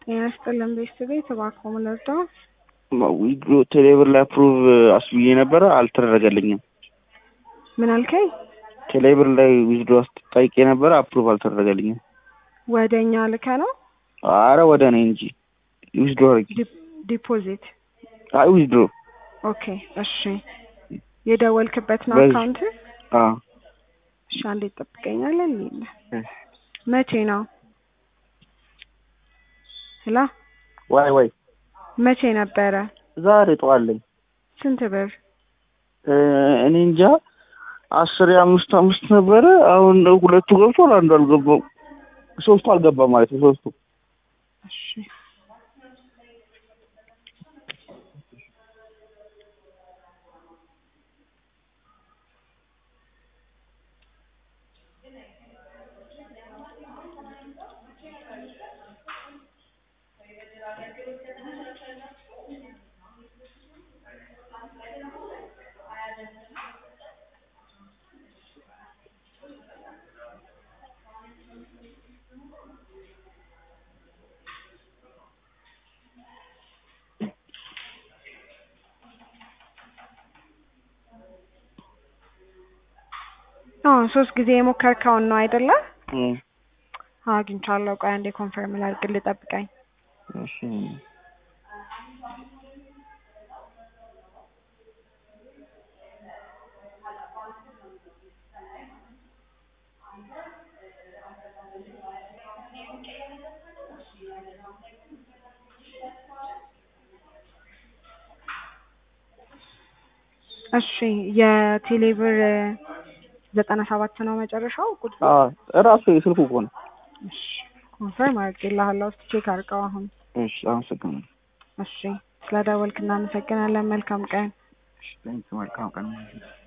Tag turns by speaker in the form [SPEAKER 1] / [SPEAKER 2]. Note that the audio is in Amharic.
[SPEAKER 1] ጤና ይስጥልን ቤተሰቤ እባክዎ ምን ልርዳዎ?
[SPEAKER 2] ዊድሮ ቴሌብር ላይ አፕሩቭ አስብዬ ነበረ አልተደረገልኝም።
[SPEAKER 1] ምን አልከኝ?
[SPEAKER 2] ቴሌብር ላይ ዊዝድሮ ጠይቄ ነበረ አፕሩቭ አልተደረገልኝም።
[SPEAKER 1] ወደ እኛ ልከ ነው
[SPEAKER 2] አረ ወደ እኔ እንጂ ዊዝድሮ አድርጊ።
[SPEAKER 1] ዲፖዚት?
[SPEAKER 2] አይ ዊዝድሮ
[SPEAKER 1] ኦኬ እሺ። የደወልክበት ነው
[SPEAKER 2] በዚህ-
[SPEAKER 1] አካውንት?
[SPEAKER 2] አዎ
[SPEAKER 1] እሺ አንዴ ትጠብቀኛለህ? ሊል መቼ ነው? ሄሎ
[SPEAKER 2] ዋይ ዋይ
[SPEAKER 1] መቼ ነበረ?
[SPEAKER 2] ዛሬ ጠዋለኝ
[SPEAKER 1] ስንት ብር?
[SPEAKER 2] እኔ እንጃ አስር የአምስት አምስት ነበረ። አሁን ሁለቱ ገብቷል፣ አንዱ አልገባም። ሶስቱ አልገባም ማለት ነው። ሶስቱ
[SPEAKER 1] እሺ አዎ ሶስት ጊዜ የሞከርከውን ነው አይደለ?
[SPEAKER 2] እም፣
[SPEAKER 1] አዎ አግኝቻለሁ። ቆይ አንዴ ኮንፈርም ላድርግልህ፣ ጠብቀኝ።
[SPEAKER 2] እሺ
[SPEAKER 1] እሺ የቴሌብር ዘጠና ሰባት ነው መጨረሻው ቁጥሩ?
[SPEAKER 2] አዎ እራሱ የስልኩ እኮ ነው።
[SPEAKER 1] እሺ ኮንፈርም አድርጌልሃለሁ። እስኪ ቼክ አድርገው አሁን።
[SPEAKER 2] እሺ አመሰግናለሁ።
[SPEAKER 1] እሺ ስለደወልክ እናመሰግናለን። መልካም ቀን።
[SPEAKER 2] እሺ፣ መልካም ቀን